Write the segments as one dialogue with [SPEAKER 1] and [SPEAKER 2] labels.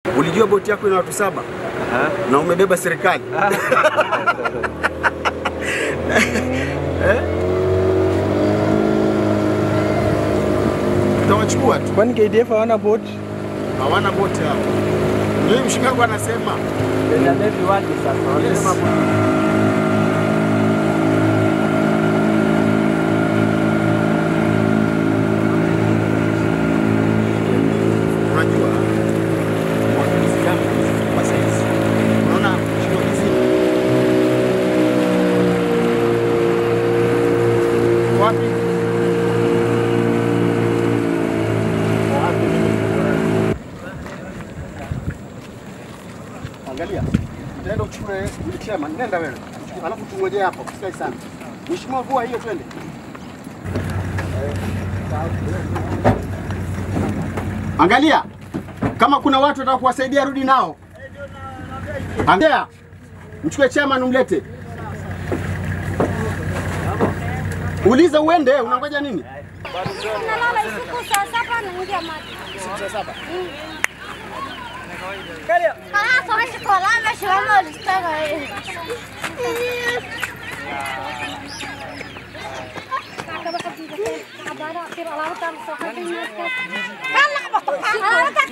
[SPEAKER 1] Ulijua boti yako ina watu saba na umebeba serikali Eh? Tutawachukua tu,
[SPEAKER 2] Kwani KDF hawana boti?
[SPEAKER 1] hawana boti hao. Ndio mshikagu anasema
[SPEAKER 3] Ina levi waje sasa? Wanasema
[SPEAKER 1] unajua wakimbizi kama kwa saizi, unaona shimo hizi wapi? Angalia, utaenda uchukue yule chairman, nenda wewe, alafu tungojee hapo, usikae sana. Mheshimiwa, vua hiyo, twende. Angalia kama kuna watu wataka kuwasaidia, rudi nao. Angalia, mchukue chairman umlete, uliza uende, unangoja nini?
[SPEAKER 4] Nalala usiku saa saba naingia maji. Saa saba? Kala kwa sekolah masih lama di sekolah. Abara kira lautan sokatnya. Kan nak bawa lautan.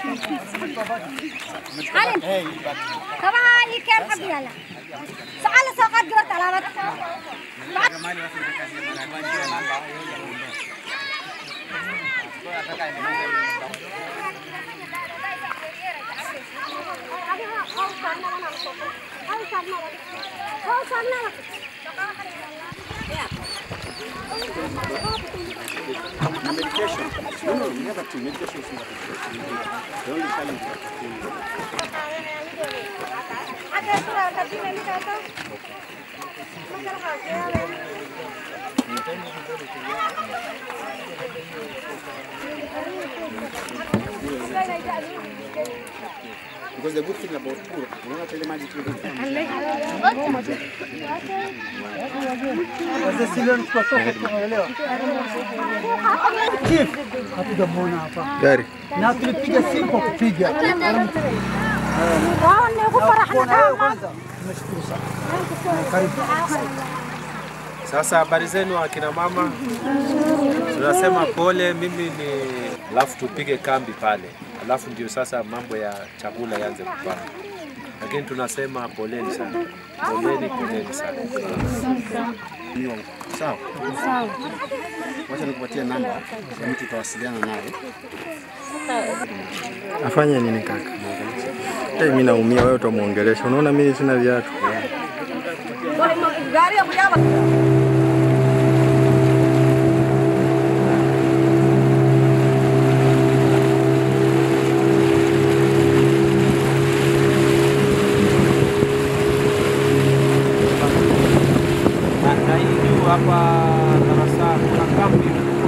[SPEAKER 4] Arin. Kama ikan kabiala. Soal sokat gerak alamat.
[SPEAKER 1] Na medication. No, no, never to medication is not the only challenge
[SPEAKER 4] Ada surat tapi nanti kata.
[SPEAKER 1] Because the good thing about tour, unaona pale maji tu
[SPEAKER 2] Sasa sile kwa soko tunaelewa. Chief, hatujamuona hapa.
[SPEAKER 1] gari.
[SPEAKER 2] Na tulipiga simu kwa kupiga.
[SPEAKER 4] Wao ni kufarah
[SPEAKER 2] Kuona wewe kwanza. Tumeshukuru sana. Karibu.
[SPEAKER 3] Sasa habari zenu akina mama, tunasema pole. Mimi ni alafu tupige kambi pale, alafu ndio sasa mambo ya chakula yaanze kupanda, lakini tunasema poleni sana, poleni, poleni sana.
[SPEAKER 1] Niyo, Sawa. Sawa. Wacha nikupatie namba ya mtu utawasiliana naye.
[SPEAKER 5] Afanye nini kaka? Hey, mimi naumia, wewe utamuongelesha. Unaona mimi sina viatu.
[SPEAKER 3] Na, na hii juu hapa darasa kuna kambi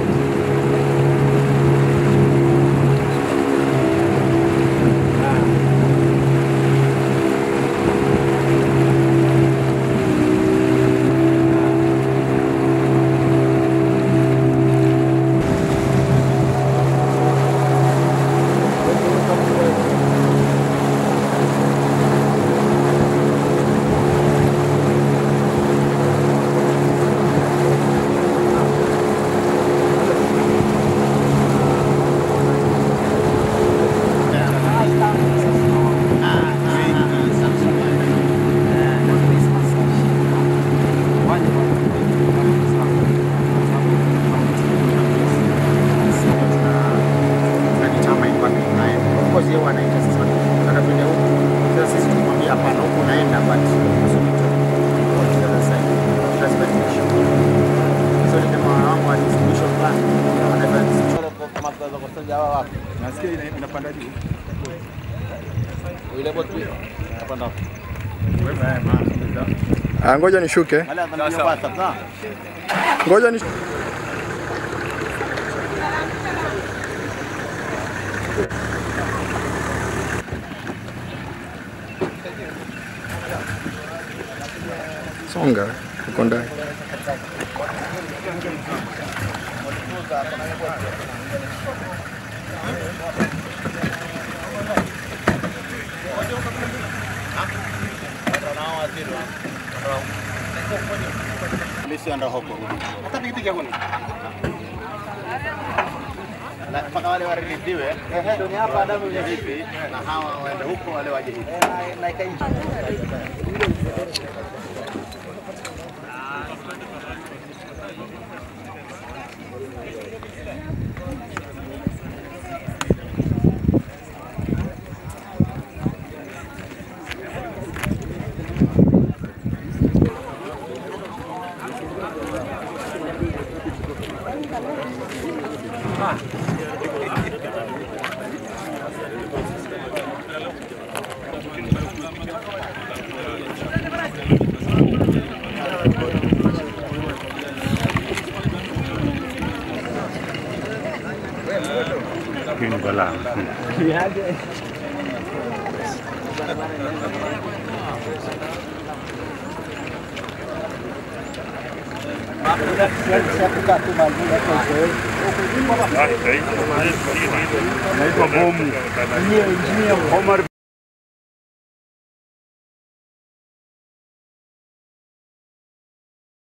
[SPEAKER 1] Tunajitama ilikuwa tunaye. Of course yeye anaita sasa tunataka twende huku. Sasa sisi tumwambia hapana huku unaenda but so we took on the other side. That's the issue. So ni kama wangu wa distribution plan. Wanaweza
[SPEAKER 5] Nasikia ina- inapanda juu. Ah, ngoja nishuke. Ngoja ni Songa uko ndani.
[SPEAKER 1] usienda huko. Hata pikipiki hakuna. Na mpaka wale waridhiwe. Ndio hapa Adamu ya hivi na hawa waende huko wale waje hivi.
[SPEAKER 6] Naitwa Bomu. Omar